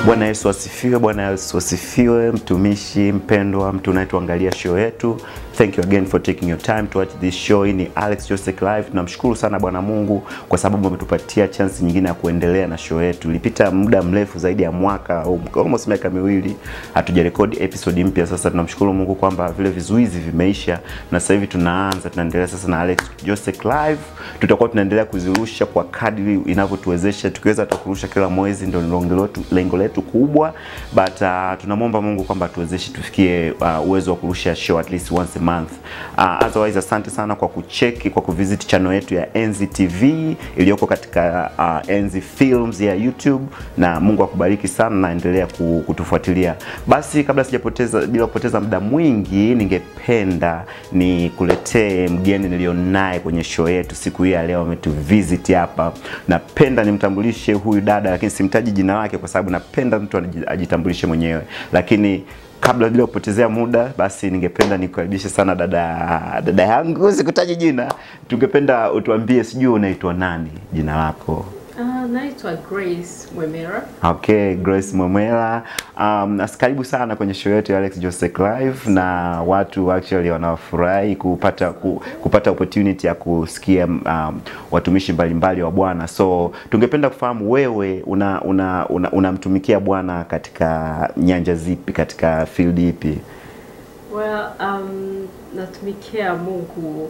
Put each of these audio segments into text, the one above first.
Bwana Yesu asifiwe, Bwana Yesu asifiwe, mtumishi mpendwa, mtu unayetuangalia show yetu. Thank you again for taking your time to watch this show. Hii ni Alex Joseph Live. Tunamshukuru sana Bwana Mungu kwa sababu ametupatia chance nyingine ya kuendelea na show yetu. Ilipita muda mrefu zaidi ya mwaka au almost miaka miwili hatujarekodi episode mpya. Sasa tunamshukuru Mungu kwamba vile vizuizi vimeisha na sasa hivi tunaanza, tunaendelea sasa na Alex Joseph Live. Tutakuwa tunaendelea kuzirusha kwa kadri inavyotuwezesha, tukiweza hata kurusha kila mwezi, ndio lengo letu, lengo letu kubwa, but uh, tunamwomba Mungu kwamba tuwezeshe tufikie uh, uwezo wa kurusha show at least once a month. Uh, otherwise asante sana kwa kucheki kwa kuvisit channel yetu ya Enzi TV iliyoko katika uh, Enzi Films ya YouTube, na Mungu akubariki sana na endelea ku- kutufuatilia. Basi kabla sijapoteza bila kupoteza muda mwingi, ningependa nikuletee mgeni nilionaye kwenye show yetu siku hii ya leo, ametuvisit hapa. Napenda nimtambulishe huyu dada, lakini simtaji jina lake kwa sababu napenda mtu anaji- ajitambulishe mwenyewe, lakini kabla bila kupotezea muda, basi ningependa nikukaribishe sana dada dada yangu, sikutaji jina. Tungependa utuambie, sijui unaitwa nani, jina lako? Uh, naitwa Grace Mwemera. Okay, Grace Mwemela. Um, na karibu sana kwenye show yetu ya Alex Joseph Live na watu actually wanafurahi kupata ku, kupata opportunity ya kusikia um, watumishi mbalimbali wa Bwana. So tungependa kufahamu wewe una una una- unamtumikia Bwana katika nyanja zipi, katika field ipi? Well, um, natumikia Mungu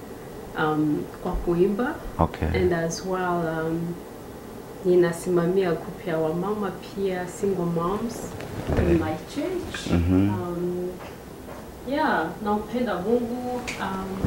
um, kwa kuimba Okay. and as well um, ninasimamia group ya wamama pia single moms in my church. Um, yeah, nampenda Mungu um,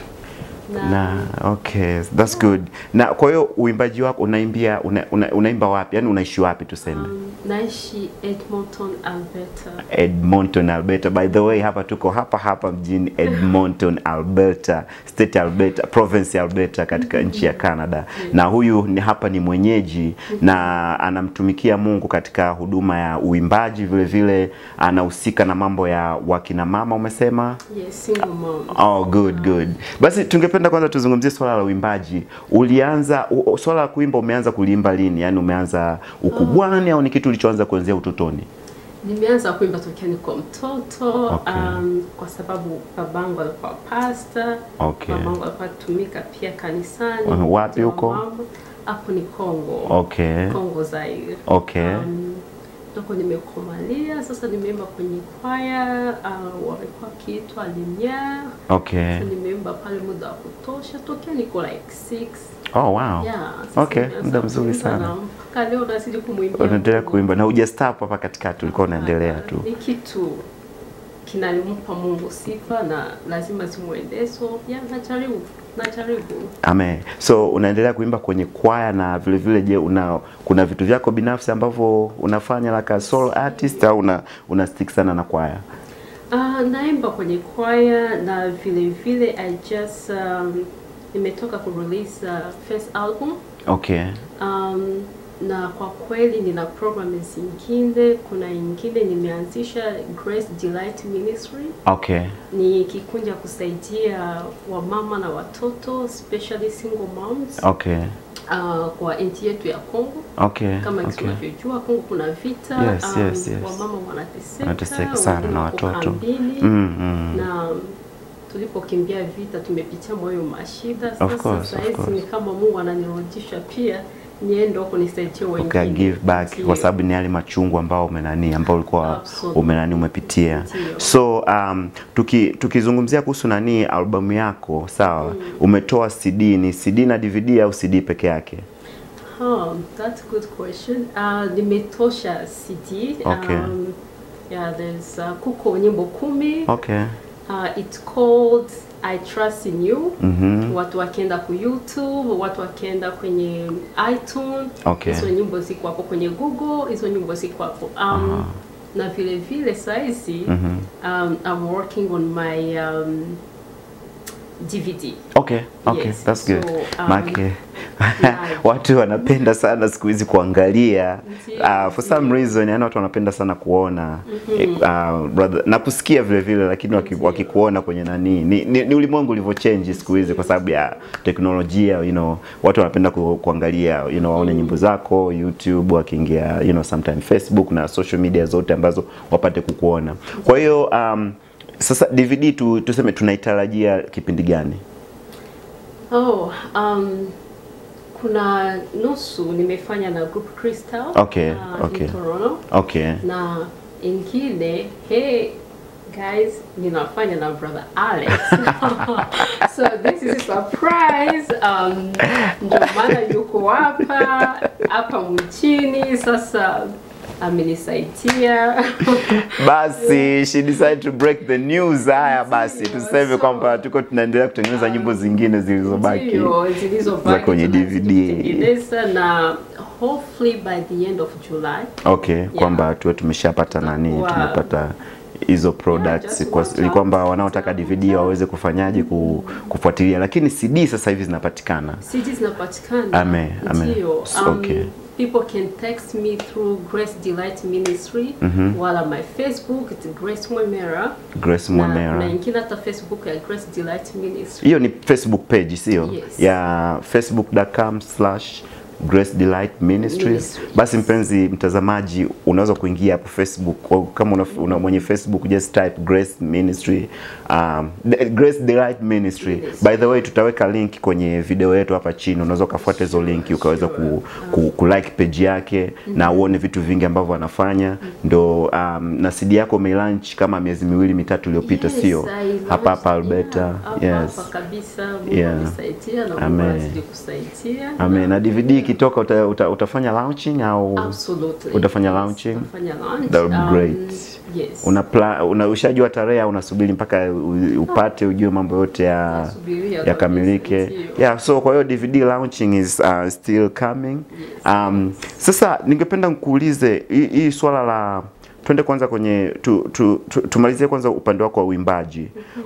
na, Na okay, that's good. Na kwa hiyo uimbaji wako unaimbia una, una, unaimba wapi? Yaani unaishi wapi tuseme? um, naishi Edmonton, Alberta. Edmonton, Alberta. By the way, hapa tuko hapa hapa mjini Edmonton, Alberta, state Alberta, province ya Alberta katika nchi ya Canada. Na huyu ni hapa ni mwenyeji na anamtumikia Mungu katika huduma ya uimbaji, vile vile anahusika na mambo ya wakina mama umesema? Yes, single mom. Oh, good good. Basi tungependa kwanza tuzungumzie swala la uimbaji. Ulianza u- u- swala la kuimba, umeanza kuliimba lini? Yaani umeanza ukubwani au ni kitu ulichoanza kuanzia utotoni? Nimeanza kuimba tokea niko mtoto Okay. um, kwa sababu babangu alikuwa pasta. Okay. Babangu alikuwa tumika pia kanisani. Uh, wapi Ndio huko? mama. Hapo ni Kongo. Okay. Kongo Zaire. Okay. Um, ndoko nimekomalia sasa, nimeimba kwenye kwaya uh, walikuwa kiitwa Lumiere. Okay. Sasa nimeimba pale muda wa kutosha tokea niko like six. Oh wow. Yeah, sasa Okay, nimeanza muda mzuri kuimba sana. na Mpaka leo nazidi kumwimbia. Unaendelea Mungu. kuimba na hujastop hapa katikati, ulikuwa unaendelea tu. Ni kitu kinampa Mungu sifa na lazima zimwendee, so yeah, najaribu najaribu. Amen. So unaendelea kuimba kwenye kwaya na vile vile, je, una kuna vitu vyako binafsi ambavyo unafanya like a solo artist au una, una stick sana na kwaya? Uh, naimba kwenye kwaya na vile vile I just um, nimetoka ku release uh, first album Okay. um, na kwa kweli nina program zingine. Kuna ingine nimeanzisha Grace Delight Ministry Okay. ni kikundi ya kusaidia wamama na watoto especially single moms Okay. uh, kwa nchi yetu ya Kongo. Okay. Kama Okay. tunavyojua Kongo kuna vita Yes, yes, yes. wamama wanateseka, Wanateseka sana wengine na wako watoto. kambini, Mm, mm. na tulipokimbia vita tumepitia moyo mashida. Of Sasa course, saa of hizi course. ni kama Mungu ananirudisha pia niende huko nisaidie wengine. Okay, give back Ndio. kwa sababu ni yale machungu ambao umenani ambao ulikuwa Absolutely. umenani umepitia. Ndio. So um, tuki, tukizungumzia kuhusu nani albamu yako sawa, umetoa CD, ni CD na DVD au CD peke yake? Oh, that's a good question. Uh, nimetosha CD. Okay. Um, yeah, there's uh, kuko nyimbo kumi. Okay. Uh, it's called I Trust in You. Mhm. Watu wakienda ku YouTube, watu wakienda kwenye iTunes. Okay. Hizo nyimbo ziko hapo kwenye Google, hizo nyimbo ziko hapo. Um, na vile vile saizi um, I'm working on my um, DVD. Okay, okay, Yes, that's good. so, um, Make watu wanapenda sana siku hizi kuangalia Ndiyo, uh, for some reason yani watu wanapenda sana kuona eh, uh, brother, na kusikia vile vile lakini waki, wakikuona kwenye nani ni, ni, ni ulimwengu ulivyochange siku hizi kwa sababu ya teknolojia you know, watu wanapenda ku, kuangalia you know, waone nyimbo zako YouTube wakiingia you know, sometime Facebook na social media zote ambazo wapate kukuona kwa hiyo um, sasa DVD tu, tuseme tunaitarajia kipindi gani Oh, um, kuna nusu nimefanya na group Crystal Okay, uh, okay. in Toronto okay na ingine hey guys ninafanya na brother Alex so this is a surprise um, ndio maana yuko hapa hapa mchini sasa amenisaidia basi she decided to break the news haya basi Ndiyo, tuseme so- kwamba tuko tunaendelea kutengeneza nyimbo zingine zilizobaki Ndio, zilizobaki za kwenye tunazidi DVD. kutengeneza na hopefully by the end of July okay kwamba tuwe tumeshapata nani Wow. tumepata hizo products just kwa, watch ili out. kwamba wanaotaka DVD waweze kufanyaje ku, kufuatilia lakini CD sasa hivi zinapatikana CD zinapatikana. Ame- ame- Ndio. s- okay. People can text me through Grace Delight Ministry wala my Facebook it's Grace Mwemera. Grace Na, na Mwemera ingine hata Facebook ya Grace Delight Ministry. hiyo ni Facebook page sio Yes. ya facebook.com slash Grace Delight Ministries. Ministries. Basi mpenzi mtazamaji, unaweza kuingia hapo Facebook au kama una, una mwenye Facebook just type Grace Ministry um, the- Grace Delight Ministry. Yes. By the way, tutaweka link kwenye video yetu hapa chini, unaweza ukafuata hizo link ukaweza ku, ku, ku like page yake na uone vitu vingi ambavyo anafanya ndo um, na CD yako umeilaunch kama miezi miwili mitatu iliyopita, Yes, sio I hapa hapa launched- Alberta. yeah, hapa yes. hapa kabisa. Mungu Yeah. amesaidia na Mungu Amen. anazidi kusaidia. Amen. Na DVD ikitoka uta, uta, utafanya launching au Absolutely. Utafanya Yes, launching? Utafanya launch. That would be Um, great. Yes. una, pla, una ushajua tarehe au unasubiri mpaka u- upate ujue mambo yote ya Nasubiria yakamilike? kabisa, ndio. Yeah, so kwa hiyo DVD launching is uh, still coming. Um, sasa ningependa nikuulize hii hii swala la twende kwanza kwenye tu, tu, tu, tumalizie kwanza upande wako wa uimbaji.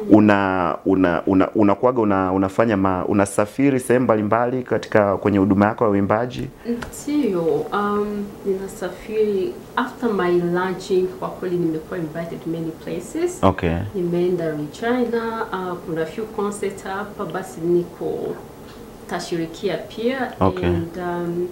Una una una unakuwaga una, unafanya ma, unasafiri sehemu mbalimbali katika kwenye huduma yako ya uimbaji? Ndio, um, ninasafiri after my launching, kwa kweli nimekuwa invited many places. Okay. Nimeenda Regina, uh, kuna few concert hapa, basi niko tashirikia pia Okay. and um,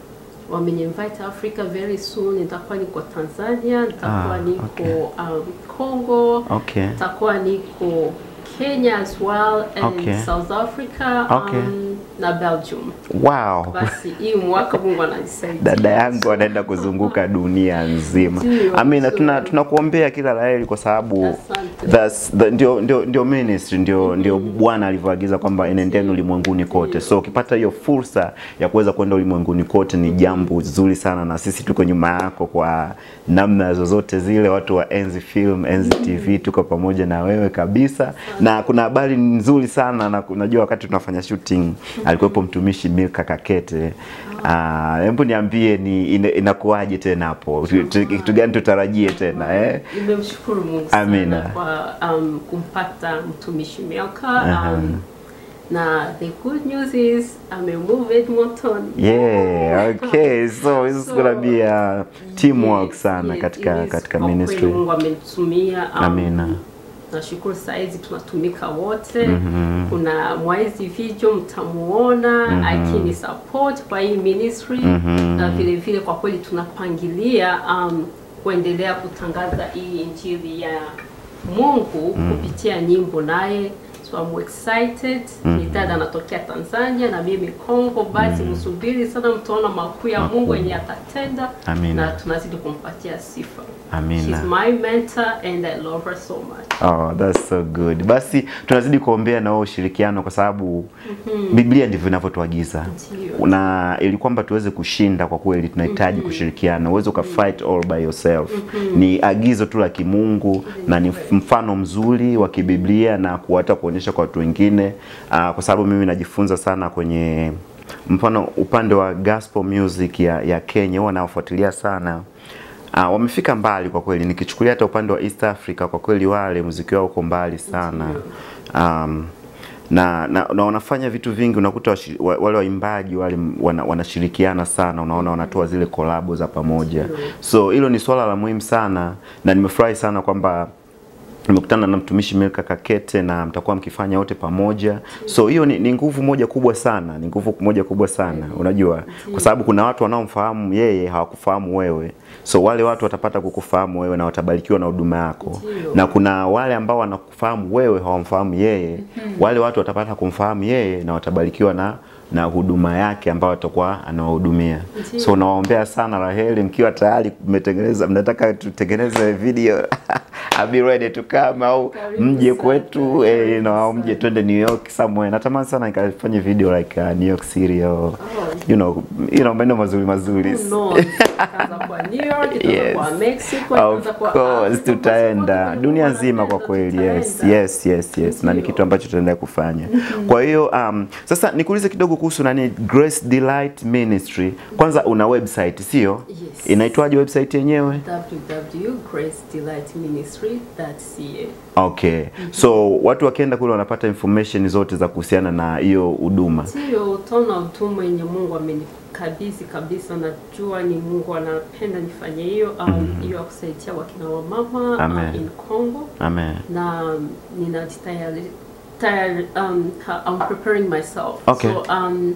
wameninvite Africa very soon. Nitakuwa niko Tanzania, nitakuwa Ah, niko okay. um, Congo, Okay. nitakuwa niko Kenya as well and Okay. South Africa Okay. um, na Belgium. Wow. Basi hii mwaka Mungu ananisaidia. dada yangu anaenda kuzunguka dunia nzima. Ndio, Amina, so- tuna tunakuombea kila laheri kwa sababu Asante. that's the, ndio, ndio, ndio ministry ndio, ndio Bwana alivyoagiza kwamba enendeni ulimwenguni kote. So ukipata hiyo fursa ya kuweza kwenda ulimwenguni kote ni jambo zuri sana, na sisi tuko nyuma yako kwa namna zozote zile. Watu wa Enzi Film, Enzi TV tuko pamoja na wewe kabisa, na kuna habari nzuri sana na unajua wakati tunafanya shooting alikuwepo mtumishi Milka Kakete. Ah, hebu niambie ni ina- inakuwaje tena hapo? Tu- tu- Kitu gani tutarajie tena eh? Nimemshukuru Mungu sana Amina. kwa um, kumpata mtumishi Milka Aha. um, na the good news is amemove Edmonton. Yeah, okay. So this is So, gonna be a teamwork Yes, sana yes, katika it is. katika Kwa kweli ministry. Mungu amenitumia um, Amina. Nashukuru saizi tunatumika wote. Kuna Mwaizi Video mtamuona akini support kwa hii ministry na vile vile kwa kweli tunapangilia um, kuendelea kutangaza hii injili ya Mungu kupitia nyimbo naye so I'm excited. Ni dada anatokea Tanzania na mimi Kongo, basi msubiri sana, mtaona makuu ya Mungu yenye atatenda Amina. na tunazidi kumpatia sifa. Amina. She's my mentor and I love her so much. Oh, that's so good. Basi tunazidi kuombea na wao ushirikiano kwa sababu Biblia ndivyo inavyotuagiza. Ndio. Na ili kwamba tuweze kushinda kwa kweli tunahitaji kushirikiana. Uweze uka fight all by yourself. Ni agizo tu la kimungu na ni mfano mzuri wa kibiblia na kuata kuonyesha kwa watu wengine ah, kwa sababu mimi najifunza sana kwenye mfano upande wa gospel music ya, ya Kenya huwa nawafuatilia sana. Ah, wamefika mbali kwa kweli. Nikichukulia hata upande wa East Africa kwa kweli wale muziki wao uko mbali sana. Um, na, na, na wanafanya vitu vingi, unakuta washi- wa- wale waimbaji wale m- wana, wanashirikiana sana, unaona wanatoa zile kolabo za pamoja, so hilo ni swala la muhimu sana, na nimefurahi sana kwamba nimekutana na mtumishi Milka Kakete na mtakuwa mkifanya wote pamoja. So hiyo ni, ni nguvu moja kubwa sana, ni nguvu moja kubwa sana, unajua, kwa sababu kuna watu wanaomfahamu yeye hawakufahamu wewe, so wale watu watapata kukufahamu wewe na watabarikiwa na huduma yako, Ndio. na kuna wale ambao wanakufahamu wewe hawamfahamu yeye, wale watu watapata kumfahamu yeye na watabarikiwa na na huduma yake ambayo atakuwa anawahudumia. Ndio. So nawaombea sana Raheli, mkiwa tayari mmetengeneza, mnataka tutengeneze video I'll be ready to come au Karibu mje sana. kwetu eh, Karibu na au sana. mje twende New York somewhere. Natamani sana nikafanye video like uh, New York City or you know, you know maeneo mazuri mazuri. Who knows? Itaanza kwa New York, itaanza Yes. kwa Mexico, Of itaanza kwa course Afrika, tutaenda popote dunia Mungu nzima kwa anapenda, kweli. Yes, tutaenda. yes, yes, yes. Na ni Ndio. kitu ambacho tutaendelea kufanya. Kwa hiyo um, sasa nikuulize kidogo kuhusu nani Grace Delight Ministry. Kwanza una website, sio? Yes. Inaitwaje website yenyewe? www.gracedelightministry.ca Okay. So watu wakienda kule wanapata information zote za kuhusiana na hiyo huduma. Ndiyo, utaona huduma yenye Mungu amenikabidhi kabisa. Najua ni Mungu anapenda nifanye hiyo um, hiyo ya kusaidia wakina wa mama Amen. uh, in Congo Amen. na um, ninajitayari tayari, um, ha- I'm preparing myself Okay. so um,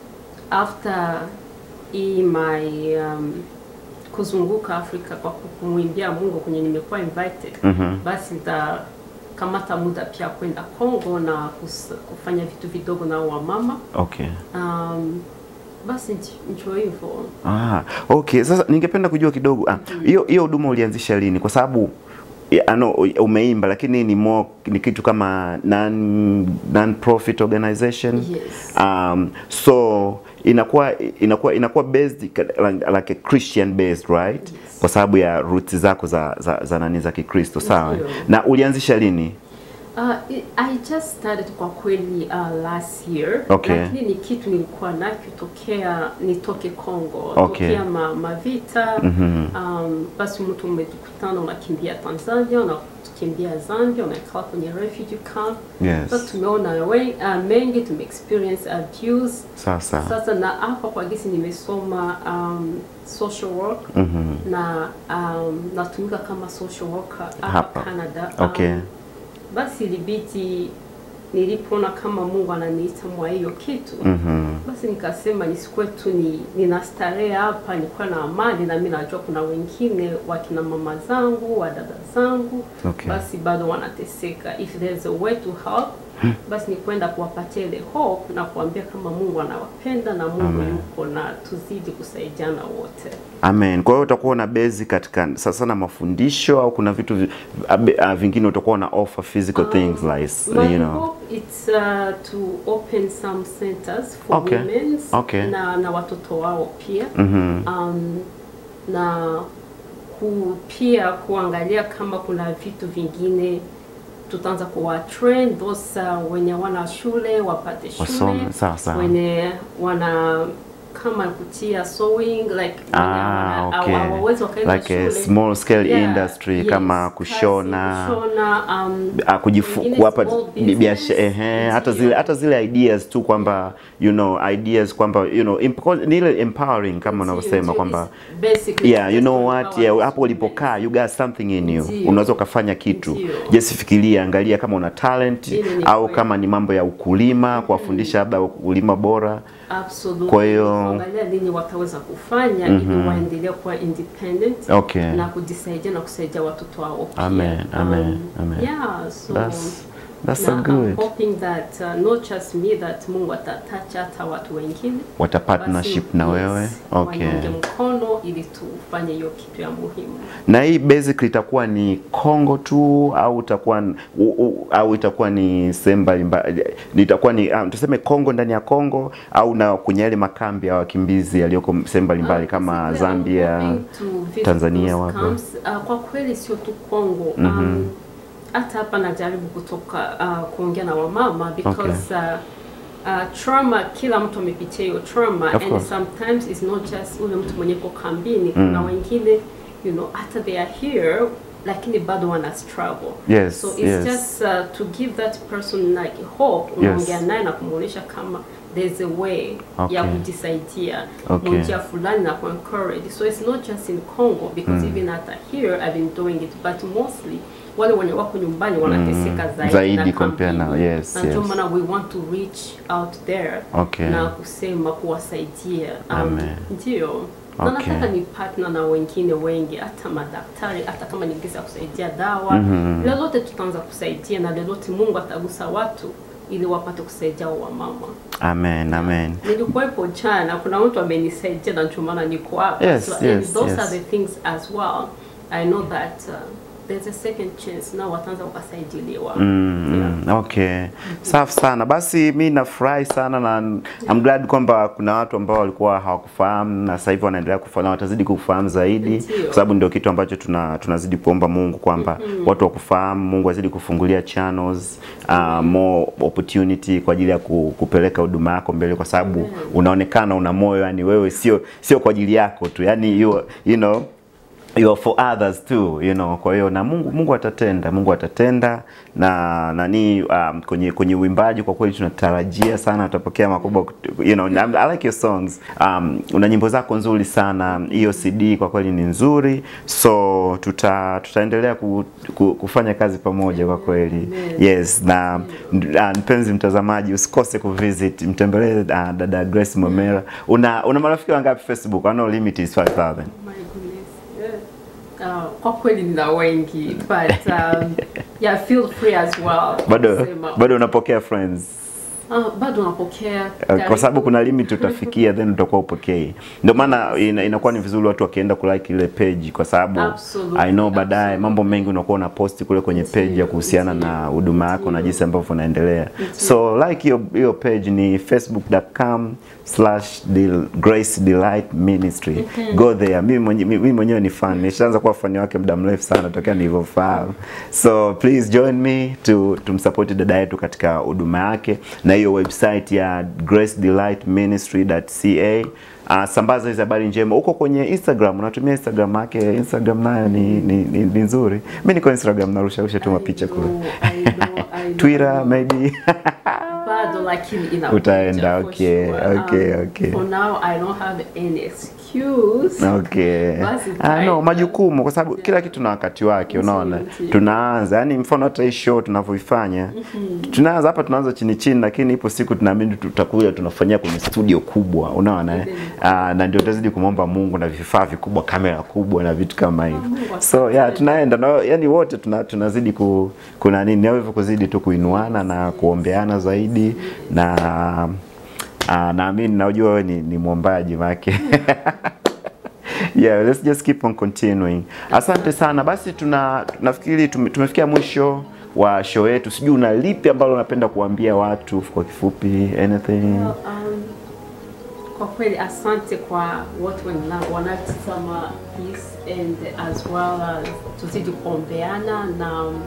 after hii my um, kuzunguka Afrika kwa kumwimbia Mungu kwenye nimekuwa invited Mhm. basi nitakamata muda pia kwenda Congo na kus, kufanya vitu vidogo na wamama Okay. um, basi nj- njo hivyo Ah, okay. Sasa ningependa kujua kidogo ah, hiyo hiyo huduma ulianzisha lini? Kwa sababu ya, ano, umeimba lakini ni more, ni kitu kama non, non profit organization. Yes. Um, so inakuwa inakuwa inakuwa based ka- like a Christian based right? Yes. Kwa sababu ya roots zako za za, za nani za Kikristo, sawa? Ndio. Na ulianzisha lini? Uh, I- I just started kwa kweli uh, last year Okay. lakini ni kitu nilikuwa nacho tokea nitoke Congo Okay. tokea ma, mavita Mhm. um, basi mtu umetukutana unakimbia Tanzania unakimbia Zambia unakaa kwenye refugee camp sasa Yes. tumeona we, uh, mengi tume experience abuse Sasa. sasa na hapa kwa gisi nimesoma um, social work Mhm. na um, natumika kama social worker hapa Hapa. Canada Okay. um, basi ilibidi nilipoona kama Mungu ananiita mwa hiyo kitu Mhm. basi nikasema nisikuwe tu ni nina starehe hapa, nikuwa na amani, na mimi najua kuna wengine wakina mama zangu wa dada zangu Okay. basi bado wanateseka. If there's a way to help basi ni kwenda kuwapatia ile hope na kuambia kama Mungu anawapenda na Mungu Amen. yuko na tuzidi kusaidiana wote. Amen. Kwa hiyo utakuwa na base katika sasa na mafundisho au kuna vitu vi- abe- ah, vingine utakuwa na offer physical things like My you know. hope it's uh, to open some centers for Okay. women Okay. na, na watoto wao pia Mhm. um, na ku, pia kuangalia kama kuna vitu vingine tutaanza kuwa train those uh, wenye wana shule wapate shule Wasome, sawa, sawa. wenye wana kama kutia sewing like Ah, wana- okay. hawa- hawawezi wakaenda Like a shule. small scale Yeah, industry yes, kama kazi, kushona kushona um, ah, kujifu wengine kuwapa small bi- biashara business, ehe, hata ndio. zile hata zile ideas tu kwamba you know ideas kwamba you know emp- ni ile empowering kama Ndio, unavyosema ndio, kwamba it's basically yeah you just know to what empower yeah, the hapo ulipokaa you got something in you Ndio. unaweza ukafanya kitu Ndio. just fikiria angalia kama una talent Ile ni au kweli. kama ni mambo ya ukulima kuwafundisha labda ukulima bora Absolutely. Kwa hiyo- kuangalia nini wataweza kufanya ili waendelee kuwa independent Okay. na kujisaidia na kusaidia watoto wao pia. Amen, amen, amen. Yeah, so That's- that's so na good. I'm hoping that uh, not just me that Mungu atatacha hata watu wengine wata partnership Basi, na yes, wewe okay waniunge mkono ili tufanye hiyo kitu ya muhimu. na hii basically itakuwa ni Kongo tu au itakuwa n- u, u, au itakuwa ni sehemu mbalimbali itakuwa ni um, tuseme Kongo ndani ya Kongo au na kwenye yale makambi ya wakimbizi yaliyoko sehemu mbalimbali Uh, kama basically, I'm Zambia hoping to visit Tanzania those wapo. camps. Uh, kwa kweli sio tu Kongo um, hata hapa najaribu kutoka uh, kuongea na wamama because uh, uh, trauma kila mtu amepitia hiyo trauma Of and course. sometimes it's not just ule mtu mwenye ko kambini kuna wengine you know hata they are here lakini bado wana struggle Yes, so it's yes. just uh, to give that person like hope unaongea naye na kumwonyesha kama there's a way Okay. ya kujisaidia Okay. kwa njia fulani na ku encourage so it's not just in Congo because even hata here I've been doing it but mostly wale wenye wako nyumbani wanateseka zaidi, Zaidi na compare na- kampeni. yes, na ndio yes. maana we want to reach out there Okay. na kusema kuwasaidia um, Amen. ndio na Okay. nataka ni partner na wengine wengi hata madaktari hata kama ningeza kusaidia dawa lolote tutaanza kusaidia na lolote Mungu atagusa watu ili wapate kusaidia wa mama Amen, amen. nilikuwepo jana kuna mtu amenisaidia na ndio maana niko hapa Yes, so, yes, and those yes. are the things as well I know that uh, there's a second chance na wataanza wakasaidiliwa yeah. Mm, okay. Safi sana. Basi mi nafurahi sana na I'm glad kwamba kuna watu ambao walikuwa hawakufahamu na sasa hivi wanaendelea kufahamu, watazidi kufahamu zaidi Ndio. kwa sababu ndio kitu ambacho tuna tunazidi kuomba Mungu kwamba watu wakufahamu, Mungu azidi kufungulia channels, uh, more opportunity kwa ajili ya ku, kupeleka huduma yako mbele kwa sababu Amen. unaonekana una moyo yani wewe sio sio kwa ajili yako tu. Yani you, you know you are for others too you know kwa hiyo na Mungu Mungu atatenda Mungu atatenda na nani um, kwenye kwenye uimbaji kwa kweli tunatarajia sana utapokea makubwa kut- you know I, I like your songs um, una nyimbo zako nzuri sana hiyo CD kwa kweli ni nzuri so tuta tutaendelea ku, ku, kufanya kazi pamoja kwa kweli Amen. yes na uh, mpenzi mtazamaji usikose kuvisit mtembelee uh, dada Grace Momera una una marafiki wangapi Facebook I know limit is 5000 My goodness. Yeah. Uh, kwa kweli nina wengi but um, yeah feel free as well bado kusema. bado unapokea friends Ah, bado napokea Uh, kwa sababu kuna limit utafikia then utakuwa upokei ndio maana ina, inakuwa ni vizuri watu wakienda kulike ile page kwa sababu Absolutely, I know baadaye absolutely. mambo mengi unakuwa una post kule kwenye page ya Ndio, kuhusiana ndio, na huduma yako na ndio. jinsi ambavyo unaendelea so like hiyo hiyo page ni facebook.com slash Del- grace delight ministry go there mimi mwenye- mimi mwenyewe ni fan nishaanza kuwa fan wake muda mrefu sana tokea nilivyofahamu so please join me to tumsupport dada yetu katika huduma yake na hiyo website ya gracedelightministry.ca Uh, sambaza hizi habari njema huko kwenye Instagram, unatumia Instagram yake. Instagram nayo ni, ni, ni, ni nzuri. Mimi niko Instagram narusha rusha tu mapicha kule. I know, I know. Twitter maybe bado lakini ina Utaenda, okay, okay, okay. for now I don't have any excuse Okay. Basi Ah, no, tutaenda. majukumu kwa sababu kila kitu na wakati wake, unaona. Ndio. Tunaanza, yani mfano hata hii show tunavyoifanya. Tunaanza hapa tunaanza chini chini lakini ipo siku tunaamini tutakuja tunafanyia kwenye studio kubwa, unaona eh? Ah, na ndio tutazidi kumwomba Mungu na vifaa vikubwa, kamera kubwa na vitu kama hivyo. Mungu So yeah, tunaenda na yani wote tuna, tunazidi ku, kuna nini au hivyo kuzidi tu kuinuana na kuombeana zaidi na Ah, naamini najua wewe ni, ni mwombaji wake. yeah, let's just keep on continuing. Asante sana. Basi tuna nafikiri tume, tumefikia mwisho wa show yetu. Sijui una lipi ambalo unapenda kuambia watu kwa kifupi anything? Well, um, kwa kweli asante kwa watu wana- wanatazama this and as well as tuzidi kuombeana na um,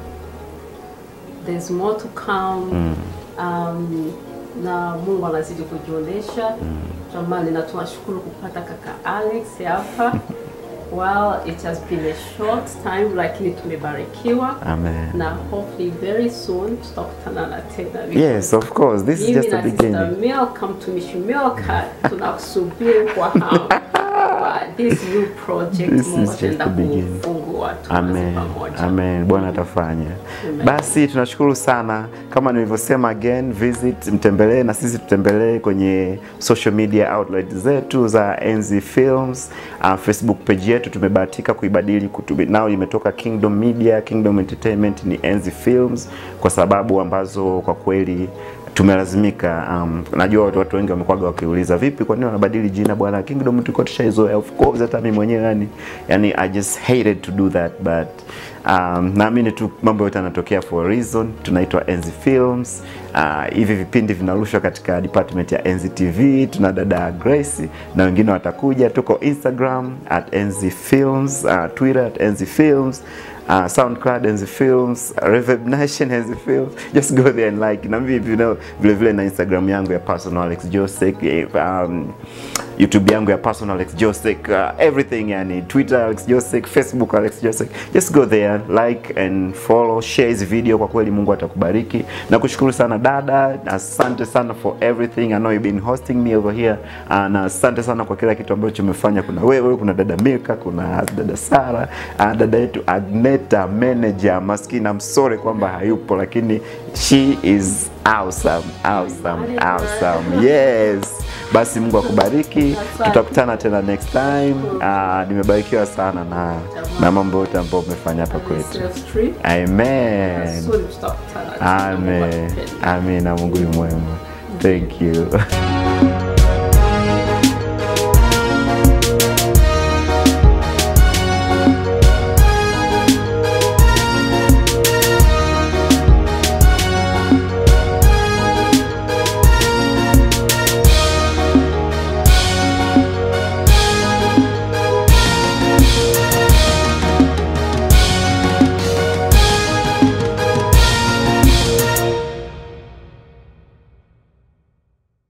there's more to come um, na Mungu anazidi kujionyesha jamani, na tunashukuru kupata kaka Alex hapa. Well, it has been a short time lakini tumebarikiwa Amen. na hopefully very soon tutakutana na tena Yes, of course. This is mimi just na a Sister beginning. Milka mtumishi Milka tunakusubiri kwa hamu kwa this new project This Mungu is just ataenda the beginning. kufungua tuanze Amen. pamoja. Amen. Bwana atafanya. Amen. Basi tunashukuru sana. Kama nilivyosema again, visit mtembelee na sisi tutembelee kwenye social media outlet zetu za Enzi Films. Uh, Facebook page yetu tumebahatika kuibadili kutubi, nao imetoka Kingdom Media, Kingdom Entertainment ni Enzi Films kwa sababu ambazo kwa kweli tumelazimika um, najua watu, watu wengi wamekuwaga wakiuliza vipi kwa nini wanabadili jina bwana Kingdom tulikuwa tushaizoea of course hata mimi mwenyewe yani yani I just hated to do that but um, naamini tu mambo yote yanatokea for a reason tunaitwa Enzi Films uh, hivi vipindi vinarushwa katika department ya Enzi TV tuna dada Grace na wengine watakuja tuko Instagram at Enzi Films uh, Twitter at Enzi Films uh, SoundCloud Enzi Films, Reverb Nation Enzi Films. Just go there and like. Na mimi you know, vile vile na Instagram yangu ya personal Alex Josek. eh, Um, YouTube yangu ya personal Alex Josek, uh, everything yani Twitter Alex Josek, Facebook Alex Josek. Just go there, like and follow, share hizi video kwa kweli Mungu atakubariki. Na kushukuru sana dada, asante sana for everything. I know you've been hosting me over here. Uh, na asante sana kwa kila kitu ambacho umefanya. Kuna wewe, kuna dada Milka, kuna dada Sara, uh, dada yetu Agneta manager maskini, I'm sorry kwamba hayupo lakini she is awesome, awesome, awesome. Yes. Basi Mungu akubariki. Tutakutana tena next time. Uh, nimebarikiwa sana na na mambo yote ambayo umefanya hapa kwetu. Sales trip. Amen. Soon tutakutana. Amen. Amen. Na Mungu ni mwema. Thank you.